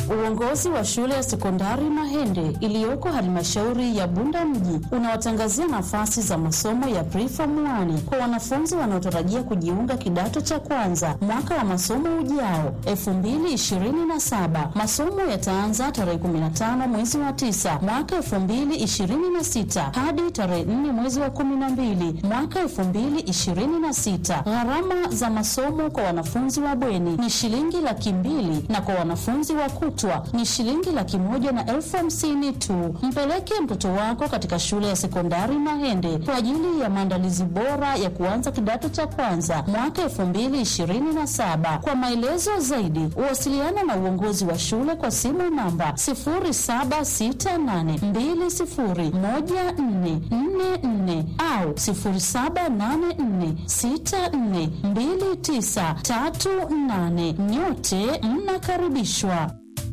Uongozi wa shule ya sekondari Mahende iliyoko halmashauri ya Bunda mji unawatangazia nafasi za masomo ya preform 1 kwa wanafunzi wanaotarajia kujiunga kidato cha kwanza mwaka wa masomo ujao 2027. Masomo yataanza tarehe 15 mwezi wa 9 mwaka 2026 hadi tarehe 4 mwezi wa 12 mwaka 2026. Gharama za masomo kwa wanafunzi wa bweni ni shilingi laki mbili na kwa wanafunzi wa kutwa ni shilingi laki moja na elfu hamsini tu. Mpeleke mtoto wako katika shule ya sekondari Mahende kwa ajili ya maandalizi bora ya kuanza kidato cha kwanza mwaka elfu mbili ishirini na saba. Kwa maelezo zaidi, wasiliana na uongozi wa shule kwa simu namba 0768201444 au 0784642938. Nyote mnakaribishwa.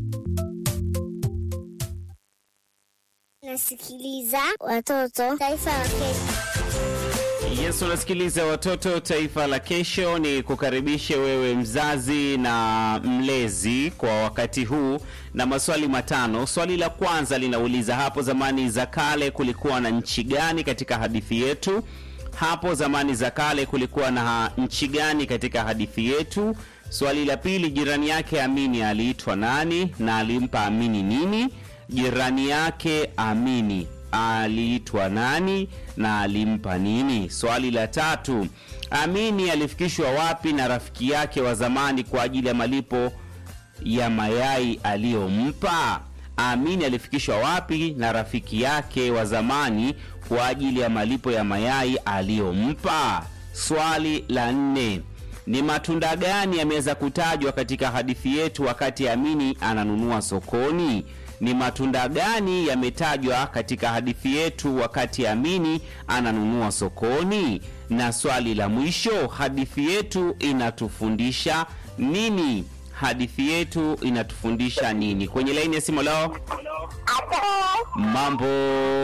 Nasikiliza watoto taifa la Kenya. Yes, unasikiliza watoto taifa la kesho. Ni kukaribishe wewe mzazi na mlezi kwa wakati huu na maswali matano. Swali la kwanza linauliza hapo zamani za kale kulikuwa na nchi gani katika hadithi yetu? Hapo zamani za kale kulikuwa na nchi gani katika hadithi yetu? Swali la pili, jirani yake Amini aliitwa nani na alimpa Amini nini? Jirani yake Amini aliitwa nani na alimpa nini? Swali la tatu, Amini alifikishwa wapi na rafiki yake wa zamani kwa ajili ya malipo ya mayai aliyompa? Amini alifikishwa wapi na rafiki yake wa zamani kwa ajili ya malipo ya mayai aliyompa? Swali la nne, ni matunda gani yameweza kutajwa katika hadithi yetu wakati Amini ananunua sokoni? Ni matunda gani yametajwa katika hadithi yetu wakati Amini ananunua sokoni? Na swali la mwisho, hadithi yetu inatufundisha nini? Hadithi yetu inatufundisha nini? Kwenye laini ya simu leo, mambo,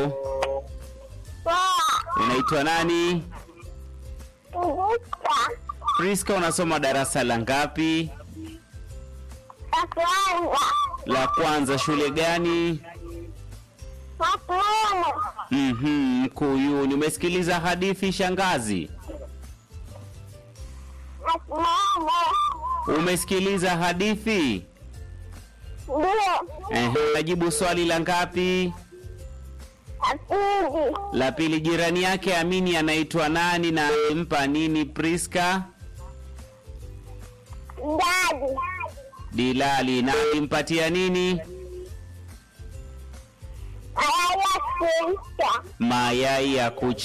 unaitwa nani? Priska, unasoma darasa la ngapi? La kwanza. Shule gani? Mhm, Mkuyuni. Umesikiliza hadithi shangazi? Umesikiliza hadithi? Ehe, najibu swali la ngapi? La pili. Jirani yake Amini anaitwa nani na alimpa nini? Priska? Dilali. Na alimpatia nini? Mayai ya kucha.